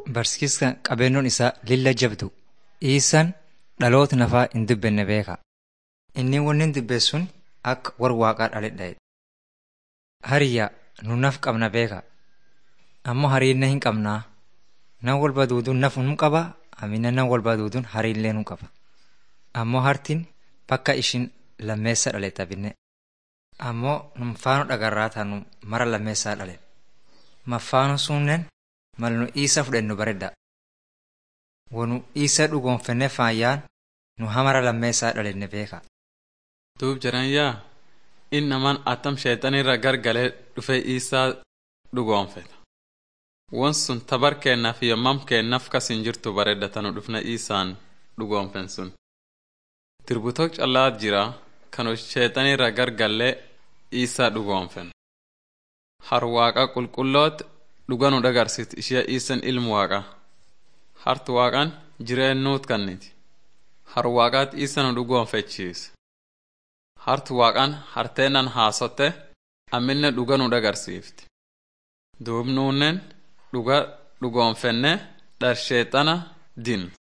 barsiiska qabeennoon isaa lilla jabdu. Iisaan dhaloota nafaa hin dubbenne beeka. Inni wanni hin dubbeessun akka war waaqaa dhaledha. Hariyyaa nu naf qabna beeka. Ammoo hariinna hin qabnaa. Nan wal baduuduun naf nu qaba. Amina nan wal baduuduun hariillee nu qaba. Ammoo hartiin bakka ishin lammeessa dhaletta binne. Ammoo nu faano dhagarraa taanu mara lammeessaa dhale. Maffaano sunnen mal nu isa fudhennu baredda. Wanu isa dhugoonfenne faayyaan nu hamara lammeessaa dhalenne beeka. Duub jiran yaa inni namaan attam sheexanirra gargalee dhufee isaa dhugoonfeta. Won sun tabar keennaaf yommam keennaaf kas hin jirtu bareeddatanu dhufna isaan dhugoonfen sun. Dirbutok callaat jira kanu sheexanirra gargallee isaa dhugoonfen. Har waaqa qulqulloot dhuga nu dhagarsit ishee isan ilmu waaqa. Hartu waaqan jireennuut kanniti. Har waaqaat isa nu dhugoonfechiis. Hartu waaqan harteennan haasotte amminne dhuga nu dhagarsiifti. Duub nuunnen dhuga dhugoonfenne dharsheexana din.